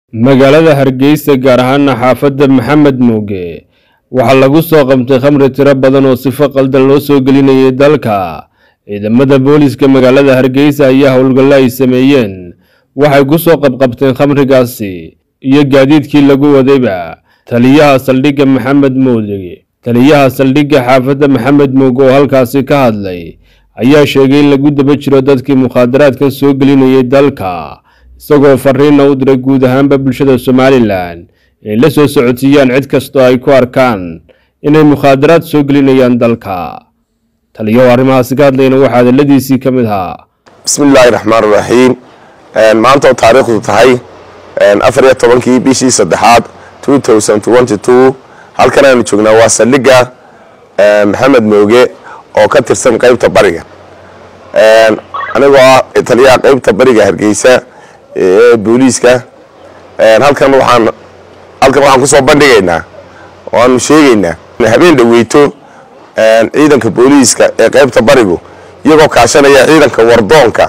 magaalada hargeysa gaar ahaana xaafadda maxamed muuge waxaa lagu soo qabtay khamri tiro badan oo sifo qaldan loo soo gelinayay dalka ciidamada booliiska magaalada hargeysa ayaa howlgallo ay sameeyeen waxay ku soo qabqabteen khamrigaasi iyo gaadiidkii lagu wadayba taliyaha saldhigga maxamed muuge taliyaha saldhigga xaafadda maxamed muuge oo halkaasi ka hadlay ayaa sheegay in lagu daba jiro dadkii mukhaadaraadkan soo gelinayay dalka isagoo fariina u diray guud ahaanba bulshada somalilan inay la soo socodsiiyaan cid kastoo ay ku arkaan inay mukhaadaraad soo gelinayaan dalka taliyaho arrimahaasi ka hadlayna waxaa hadaladiisii ka mid ahaa bismi illaahi raxmaan raxiim maanta oo taariikhdu tahay afar iyo tobankii bishii saddexaad two thousand twenty two halkan aanu joognaa waa saldhigga maxamed mooge oo ka tirsan qeybta bariga anigoo ah taliyaha qeybta bariga hargeysa ee booliiska halkan waxaan halkan waxaan kusoo bandhigaynaa oo aanu sheegaynaa habeen dhaweyto ciidanka booliiska ee qeybta barigu iyagoo kaashanaya ciidanka wardoonka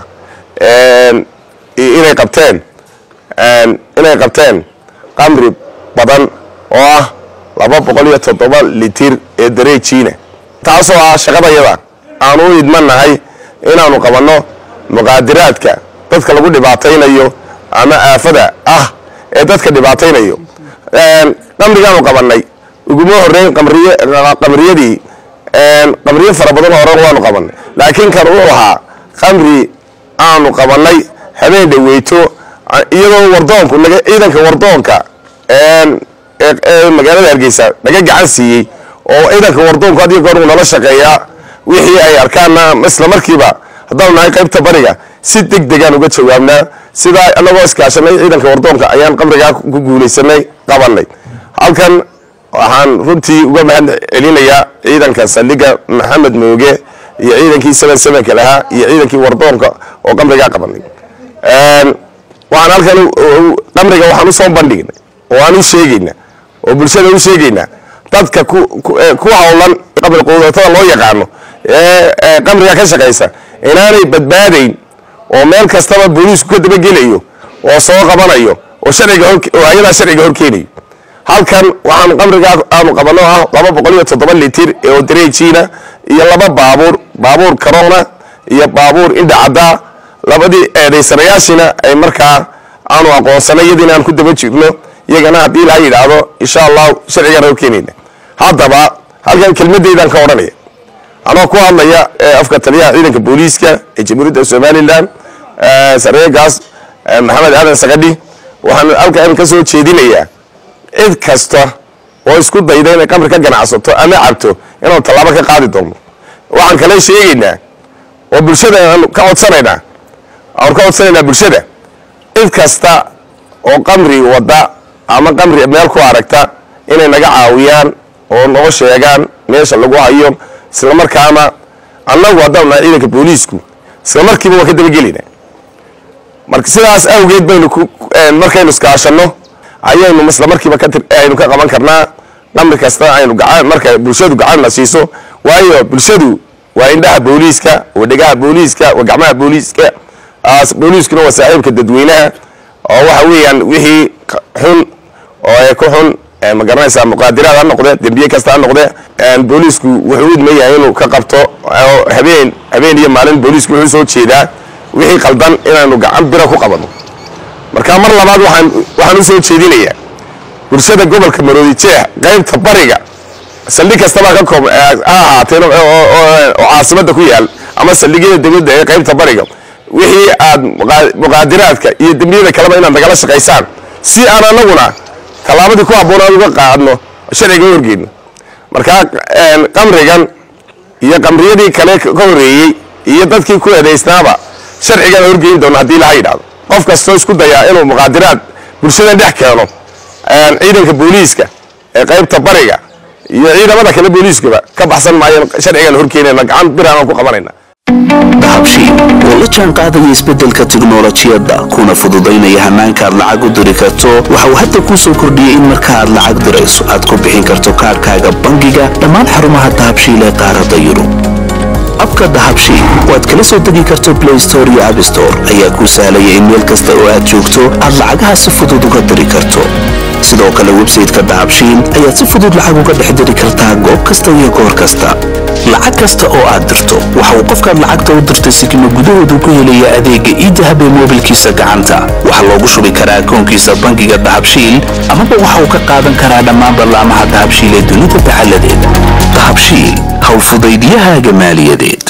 inay qabteen inay qabteen qamri badan oo ah laba boqol iyo toddoba litir ee dareejiina taasoo ah shaqadayada aanu u idmanahay inaanu qabanno muqaadiraadka dadka lagu dhibaataynayo ama aafada ah ee dadka dhibaataynayo qamrigaanu qabanay uguma horeyn qamriyadii qamriyo fara badan horan waanu qabanay laakiin kan uu ahaa qamri aanu qabanay habeen dhaweyto iyadoo wardoonku ciidanka wardoonka ee magaalada hargeysa naga gacan siiyey oo ciidanka wardoonku had iyo goor uu nala shaqeeyaa wixii ay arkaanna isla markiiba haddaanu nahay qaybta bariga si deg degaan uga jawaabnaa sidaa anagoo iskaashanay ciidanka wardoonka ayaan qamrigaa ku guulaysanay qabanay halkan waxaan runtii uga mahad celinayaa ciidanka saldhigga maxamed mooge iyo ciidankii seven sevenka lahaa iyo ciidankii wardoonka oo qamrigaa qabanay waxaan halkan qamriga waxaan usoo bandhignay oo aan u sheegaynaa oo bulshada u sheegaynaa dadka ku howlan qabri quudatada loo yaqaano ee qamriga ka shaqaysa inaanay badbaadayn oo meel kastaba booliisku ka dabagelayo oo soo qabanayo oo sharciga oo ayadaa sharciga horkeenayo halkan waxaan qamrigaa aanu qabano ah laba boqol iyo toddoba litir oo dareejiina iyo laba baabuur baabuur karona iyo baabuur indha caddaa labadii eedaysanayaashina ay markaa aanu aqoonsanay iyadiina aan ku daba jirno iyagana haddii laha yidhaahdo insha allahu sharcigaan horkeenayna haddaba halkan kelmadeydan ka odhanaya anoo ku hadlaya afka taliyaha ciidanka booliiska ee jamhuuriyadda somalilan sareegaas maxamed aadan sagadhi waxaan halkan ka soo jeedinayaa cid kasta oo isku dayda inay qamri ka ganacsato ama cabto inaanu tallaabo ka qaadi doono waxaan kale sheegaynaa oo bulshada aanu ka codsanaynaa aanu ka codsanaynaa bulshada cid kasta oo qamri wada ama qamri meel ku aragta inay naga caawiyaan oo noo sheegaan meesha lagu hayo isla markaana annagu haddaanu nahay ciidanka booliisku isla markiiba waan ka dabagelayna marka sidaas awgeed baynu markaynu iskaashanno ayaynu isla markiiba aynu ka qaban karnaa qamri kasta aynu gacan marka bulshadu gacanna siiso waayo bulshadu waa indhaha booliiska waa dhegaha booliiska waa gacmaha booliiska booliiskuna waa saaxiibka dadweynaha oo waxa weeyaan wixii xun oo ku xun ma garanaysaa muqaadiraad ha noqde dembiye kasta ha noqde booliisku wuxuu idmayahay inuu ka qabto habeen habeen iyo maalin booliisku wuxuu soo jeedaa wixii qaldan inaanu gacan bira ku qabano marka mar labaad waxaan waxaan u soo jeedinayaa bulshada gobolka maroodi jeex qaybta bariga saldhig kastabaa ka koob ha ahaateen oo caasimada ku yaal ama saldhigyada dowladda ee qaybta bariga wixii aad muqaadiraadka iyo dembiyada kaleba inaad nagala shaqaysaan si aan anaguna tallaabadii ku habboon aan uga qaadno sharciga horgeyno markaa qamrigan iyo qamriyadii kale ka horeeyey iyo dadkii ku eedaysnaaba sharcigaan horgeyn doona haddii laha yidhahdo qof kastoo isku dayaa inuu muqaadiraad bulshada dhex keeno ciidanka booliiska ee qaybta bariga iyo ciidamada kale booliiskaba ka baxsan maayeen sharcigaan horkeenayna gacan biraan ku qabanayna dahabshiil oo la jaan qaadaya isbeddelka tiknolojiyadda kuna fududaynaya hannaanka aad lacag u diri karto waxa uu hadda kuu soo kordhiyey in marka aad lacag dirayso aad ku bixin karto kaarhkaaga bangiga dhammaan xarumaha dahabshiil ee qaaradda yurub abka dahabshiil oo aad kala soo degi karto blay store iyo abstore ayaa kuu sahlaya in meel kasta oo aad joogto aad lacagaha si fudud uga diri karto sidoo kale websayteka dahabshiil ayaad si fudud lacag uga dhex diri kartaa goob kasta iyo goor kasta lacag kasta oo aad dirto waxa uu qofkaad lacagta u dirtay sikima gudahoodu ku helaya adeegga iidahab ee moobilkiisa gacanta waxaa loogu shubi karaa akoonkiisa bangiga dahabshiil amaba waxa uu ka qaadan karaa dhammaan ballaamaha dahabshiil ee dunida taxalladeeda dahabshiil howlfudaydyahaaga maaliyadeed